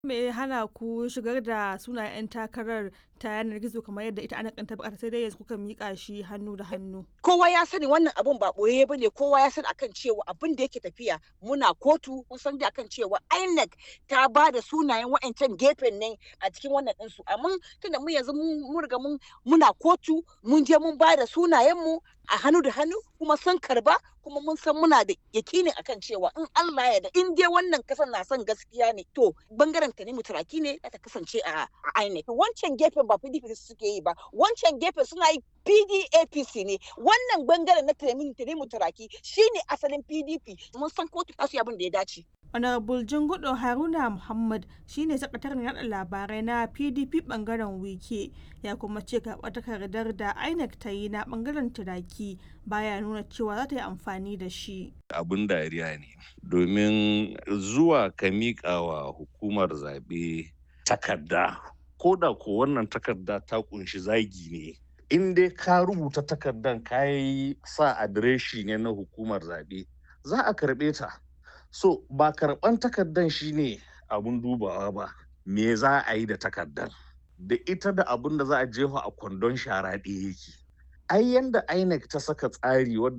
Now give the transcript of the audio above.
Me ya hana ku shigar da sunayen 'yan takarar ta yanar gizo kamar yadda ita INEC ɗin ta buƙata sai dai yanzu kuka miƙa shi hannu da hannu? kowa ya sani wannan abun ba ɓoye ba ne kowa ya sani akan cewa abin da yake tafiya muna kotu mun san da akan cewa INEC ta ba da sunayen wa'ancan gefen nan a cikin wannan ɗinsu amma tunda mu yanzu mun riga mun muna kotu mun je mun ba da sunayenmu a hannu da hannu kuma sun karba kuma mun san muna da yakinin akan cewa in Allah ya da in dai wannan kasan na son gaskiya ne to bangaren ta ne mutaraki ne ta kasance a INEC wancan gefen ba PDP suke yi ba wancan gefen suna yi PDAPC ne wannan bangaren na Tanimu Tanimu Turaki shine asalin PDP mun san kotu ta su abin da ya dace Honorable Jingudo Haruna Muhammad shine sakataren yada labarai na PDP bangaren Wike ya kuma ce karɓar takardar da INEC ta yi na bangaren Turaki baya nuna cewa za ta yi amfani da shi. Abin dariya ne domin zuwa ka miƙa wa hukumar zaɓe takarda ko da ko wannan takarda ta kunshi zagi ne in dai ka rubuta takardan ka yi sa adireshi ne na hukumar zaɓe za a karɓe ta. so ba karɓan takardan shine abun dubawa ba me za a yi da takardan da ita da abun da za a jefa a kwandon shara ɗaya yake ai yanda inec ta saka tsari wadda